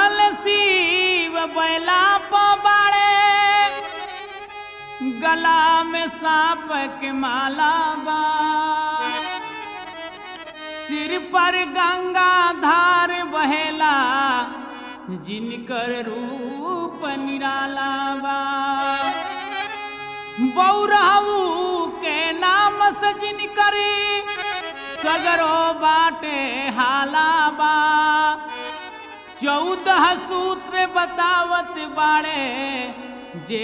रहल शिव बैला पबाड़े गला में सांप के माला बा सिर पर गंगा धार बहेला जिनकर रूप निराला बा बौरहू के नाम से जिनकरी सगरो बाटे हाला बा चौदह सूत्र बतावत बाड़े जे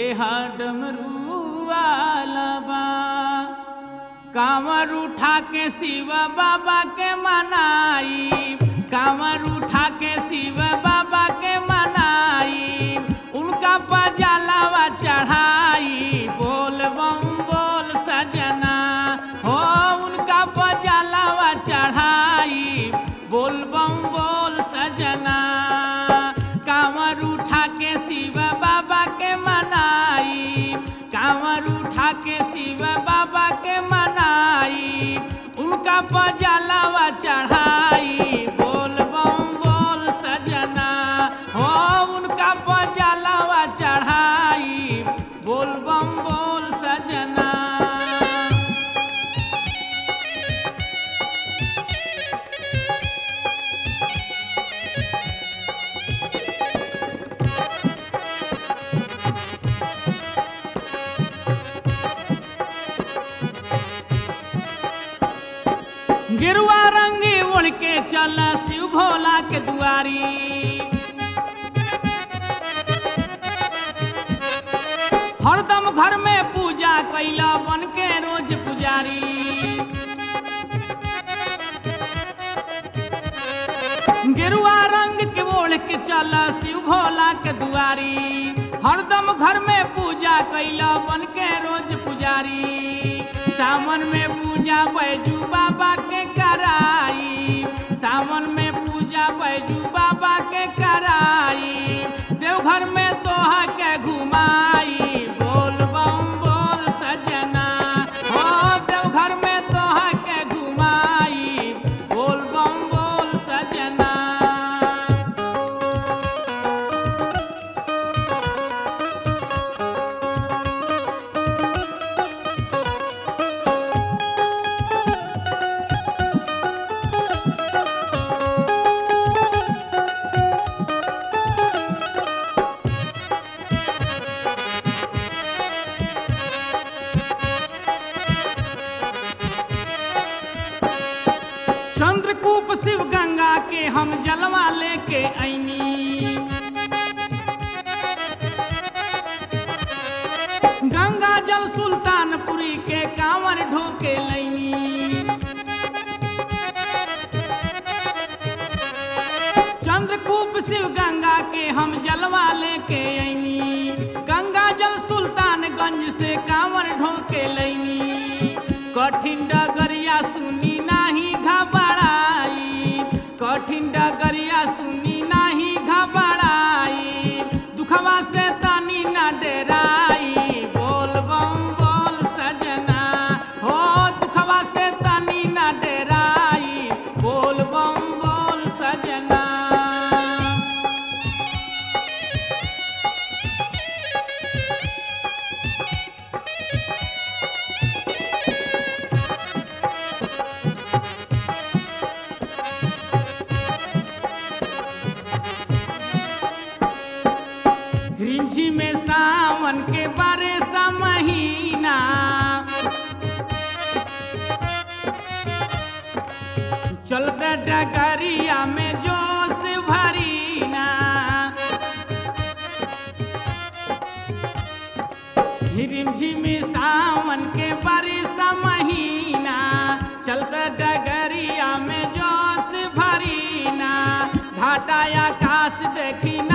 डमरुआलबा कांवर उठा के शिव बाबा के मनाई कांवर उठा के शिव बाबा के मनाई उनका पजालावा चढ़ाई बोल बम बोल सजना हो उनका पजालावा चढ़ाई बोल बम बोल सजना कांवर उठा के शिव बाबा के मनाई कांवर उठा के शिव बाबा के मनाई उनका पजालावा चढ़ाई बोल बम बोल सजना हो उनका पजालावा चढ़ाई बोल बम बोल सजना गिरुआ रंगी उड़ के चल शिव भोला के दुआरी हरदम घर में पूजा कैला बन के रोज पुजारी गेरुआ रंग के ओढ़ के चल शिव भोला के दुआरी हरदम घर में पूजा कैला बन के रोज पुजारी सावन में पूजा बैजू बाबा के कराई सावन में पूजा बैजू बाबा के कराई देवघर में तोहा के घुमाई बोल बम बोल सजना हो देवघर में तोहा के घुमाई बोल बम बोल सजना चंद्रकूप शिव गंगा के हम जलवा लेके ऐनी गंगा जल सुल्तानपुरी के कांवर ढोके लैनी चंद्रकूप शिव गंगा के हम जलवा लेके ऐनी गंगा जल सुल्तानगंज से कांवर ढोके लैनी कठिन डगरिया सुनी नाही घबराई कठिन डगरिया सुनी नाही घबराई दुखवा से तनी न डराई बोल बम बोल सजना हो दुखवा से तनी न डराई बोल बम बोल सजना रिंझी में सावन के बारे सा महीना चलते डगरिया में जोश भरीना रिमझिमी सावन के बारिश महीना चलते डगरिया में जोश भरीना घाटा आकाश देखी